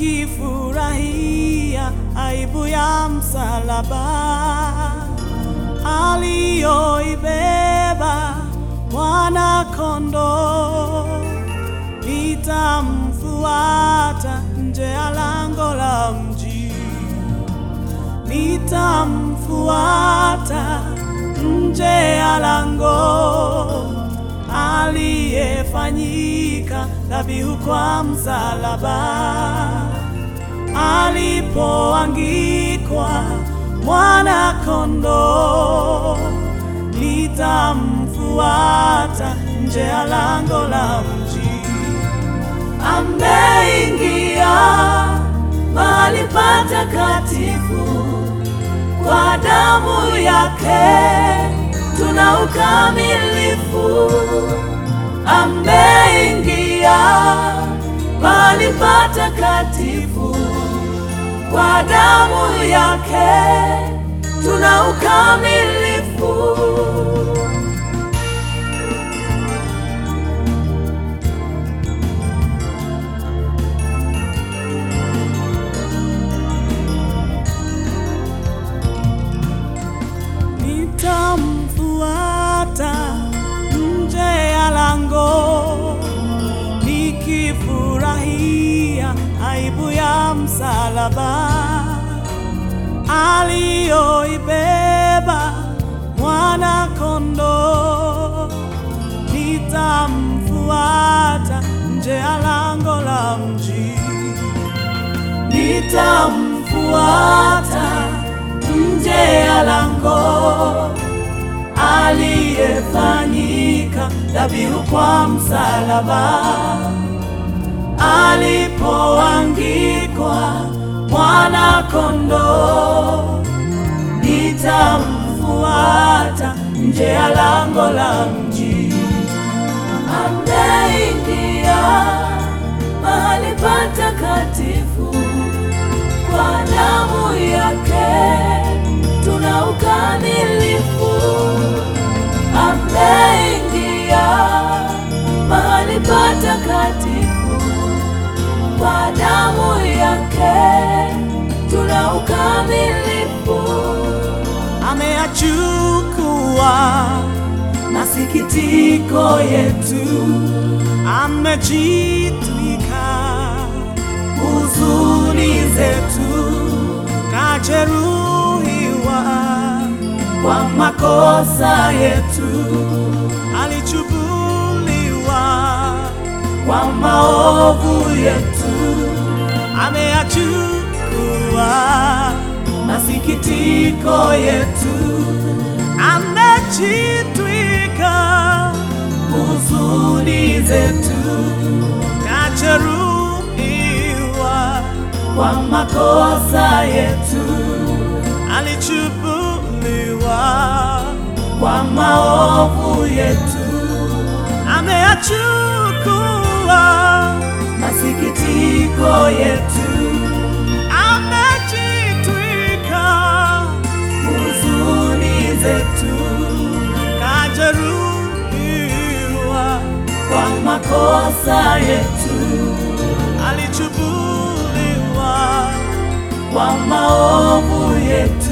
nikifurahia aibu ya msalaba aliyoibeba mwana kondoo. Nitamfuata nje ya lango la mji, nitamfuata nje ya lango, aliyefanyika dhabihu kwa msalaba, alipoangikwa mwana kondoo. Nitamfuata nje ya lango la mji ameingia mahali patakatifu, kwa damu yake tuna ukamilifu. Ameingia mahali patakatifu, kwa damu yake tuna ukamilifu. Nitamfuata nje ya lango, nikifurahia aibu ya msalaba aliyoibeba mwana kondoo. Nitamfuata nje ya lango la mji, nitamfuata nje ya lango aliyefanyika dhabihu kwa msalaba, alipoangikwa mwana kondoo. Nitamfuata nje ya lango la mji, ameingia mahali patakatifu, kwa damu yake tuna ukamilifu. Ameingia mahali patakatifu, kwa damu yake tuna ukamilifu. Ameyachukua masikitiko yetu, amejitwika huzuni zetu, kajeruhiwa kwa makosa yetu, alichubuliwa kwa maovu yetu, ameyachukua masikitiko yetu, amejitwika huzuni zetu, kajeruhiwa kwa makosa yetu, alichubuliwa kwa maovu yetu, ameyachukua masikitiko yetu, amejitwika huzuni zetu, kajeruhiwa kwa makosa yetu, alichubuliwa kwa maovu yetu,